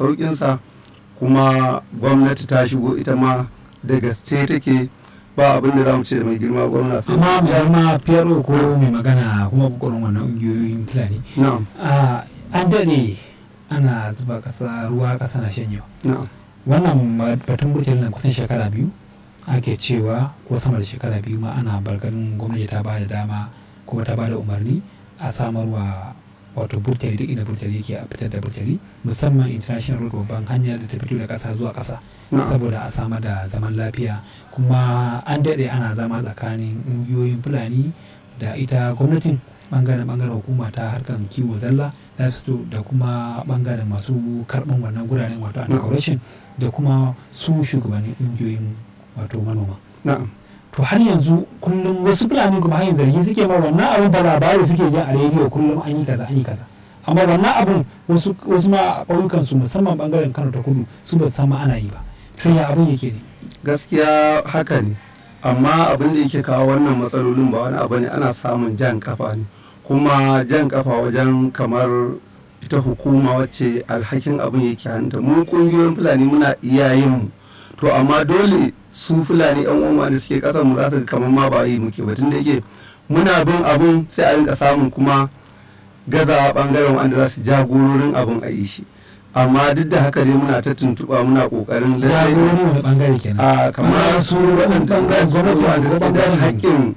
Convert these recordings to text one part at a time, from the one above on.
sauƙinsa kuma gwamnati ta shigo ita ma da gaske take ba abin da za mu ce da mai girma gwamna sai amma mai girma fiyaro ko mai magana kuma bukurin wannan ƙungiyoyin fulani na'am Ah, an daɗe ana zuba ƙasa ruwa ƙasa na shanyewa na'am wannan ma- batun burtali nan kusan shekara biyu ake cewa ko sama da shekara biyu ma ana bargarin gwamnati ta ba da dama kuma ta ba da umarni a samarwa wato burtali duk inda burtali yake a fitar da burtali musamman international road babban hanya da ta fito da ƙasa zuwa ƙasa na'am saboda a samar da zaman lafiya kuma an daɗe ana zama tsakanin ƙungiyoyin fulani da ita gwamnatin bangaren bangaren hukuma ta harkar kiwo zalla livestock da kuma bangaren masu karɓan wannan guraren wato anti da kuma su shugabannin ƙungiyoyin wato manoma na'am to har yanzu kullum wasu fulani kuma hanyar zargi suke ma wannan abin da labari suke jan a rediyo kullum an yi kaza an yi kaza amma wannan abin wasu wasu ma a ƙauyukan su musamman bangaren Kano ta kudu su ba su san ma ana yi ba to ya abin yake ne gaskiya haka ne amma abin da yake kawo wannan matsalolin ba wani abu ne ana samun jan kafa ne kuma jan kafa wajen kamar ita hukuma wacce alhakin abin yake hanta mu kungiyoyin fulani muna iyayen mu to amma dole su fulani yan uwa da suke kasan mu za su ga kamar ma ba yi muke ba tunda yake muna bin abun sai a rinka samun kuma gazawa bangaren wanda za su jagororin abun a yi shi amma duk da haka dai muna ta tuntuɓa muna ƙoƙarin lallai jagorori wani bangare kenan a kamar su waɗanda gwamnati wanda suke da haƙƙin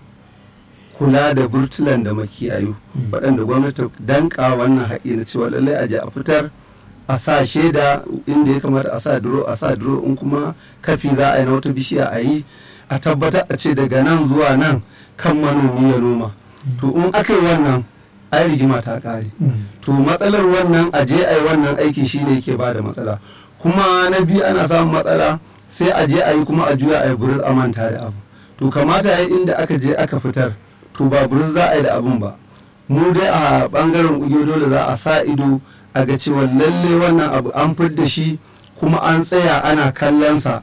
kula da burtulan da makiyayu Mm. waɗanda gwamnati ta danka wannan haƙƙi na cewa lallai a je a fitar a sa shaida inda ya kamata a sa duro a sa duro in kuma kafi za a yi na wata bishiya a yi a tabbatar a ce daga nan zuwa nan kan manomi ya noma to in aka yi wannan ai rigima ta ƙare Mm. to matsalar wannan a je a yi wannan aiki shine yake ba da matsala kuma na biyu ana samun matsala sai a je a yi kuma a juya a yi burus a manta da abu to kamata ya yi inda aka je aka fitar to ba burus za a yi da abun ba mu dai a bangaren ƙungiyoyi dole za a sa ido a ga cewa lalle wannan abu an fidda shi kuma an tsaya ana kallonsa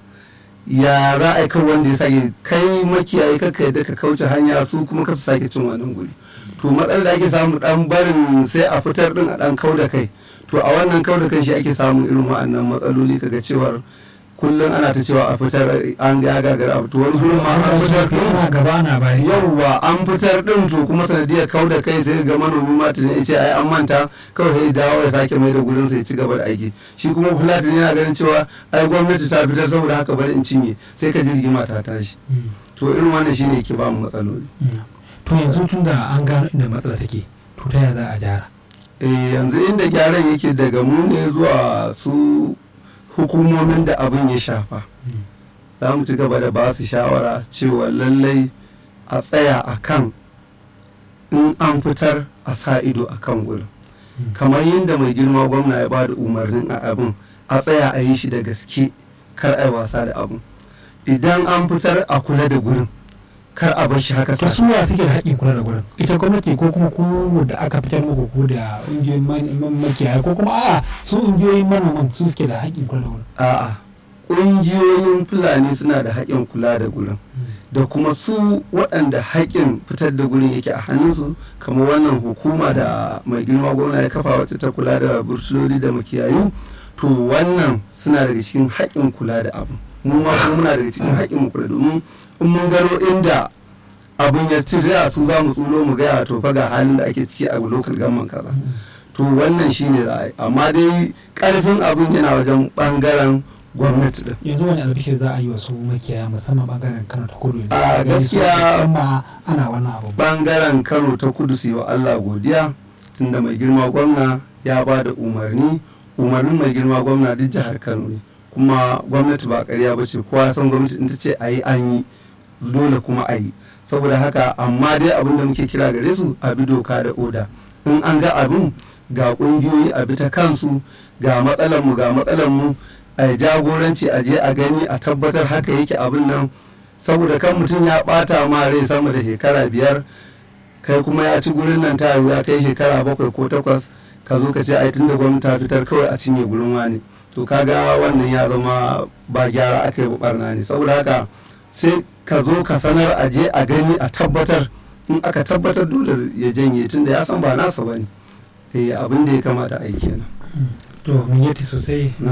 ya ra'ayi kan wanda ya sake kai makiyayi kaka yadda ka kauce hanya su kuma ka sake cin wannan guri to matsalar da ake samu dan barin sai a fitar din a dan kau da kai to a wannan kau da kai shi ake samun irin wa'annan matsaloli kaga cewar kullum ana ta cewa a fitar an ga gagara abu to wani gurin ma an fitar din ana gaba ana baya yauwa an fitar din to kuma sanadiyar kau da kai sai ga manomi ma tuni ya ce ai an manta kawai sai dawo ya sake mai da gurin sai ya ci gaba da aiki shi kuma fulatin yana ganin cewa ai gwamnati ta fitar saboda haka bari in cinye sai ka ji rigima ta tashi Mm. to irin wannan shine ke ba mu matsaloli Mm. to yanzu tun da an gano inda matsala take to ta yaya za a gyara eh yanzu inda gyaran yake daga mu ne zuwa su hukumomin da abin ya shafa Mm. za mu ci gaba da ba su shawara cewa lallai a tsaya a kan in an fitar a sa ido a kan gurin Mm. kamar yadda mai girma gwamna ya ba da umarnin a abin a tsaya a yi shi da gaske kar a yi wasa da abin idan an fitar a kula da gurin kar a bar shi haka to sa su wa suke da haƙƙin kula da gurin ita gwamnati ko kuma ku da aka fitar muku ko da ƙungiyoyin man- man- makiyaya ko kuma a'a su ƙungiyoyin manoman su suke da haƙƙin kula da gurin a'a ƙungiyoyin fulani suna da haƙƙin kula da gurin da kuma su waɗanda haƙƙin fitar da gurin yake a hannunsu kamar wannan hukuma da mai girma gwamna ya kafa wacce ta kula da bursuloli da makiyayu to wannan suna daga cikin haƙƙin kula da abu mu ma kuma muna daga cikin haƙƙin mu kula domin in mun gano inda abun ya ci da su za mu tsulo mu gaya to fa ga halin da ake ciki a lokal gamman kaza to wannan shine za a yi amma dai ƙarfin abun yana wajen ɓangaren gwamnati din yanzu wani albishir za a yi wa su makiyaya musamman bangaren kano ta kudu yanzu A Ganin su gaskiya- musamman ana wannan abu bangaren kano ta kudu su yi wa allah godiya tunda mai girma gwamna ya ba da umarni umarnin mai girma gwamna duk jihar kano ne kuma gwamnati ba karya ba ce kowa ya san gwamnati in ta ce a yi an yi dole kuma a yi saboda haka amma dai abin da muke kira gare su a bi doka da oda in an ga abin ga kungiyoyi a bi ta kansu ga matsalar mu ga matsalar mu a yi jagoranci a je a gani a tabbatar haka yake abin nan saboda kan mutum ya bata ma rai sama da shekara biyar kai kuma ya ci gurin nan ta ya kai shekara bakwai ko takwas ka zo ka ce ai tunda gwamnati ta fitar kawai a cinye gurin wani to kaga wannan ya zama ba gyara aka yi ba barna ne saboda haka sai ka zo ka sanar a je a gani a tabbatar in aka tabbatar dole ya janye tunda ya san ba nasa bane eh abin da ya kamata a yi kenan to mun yi sosai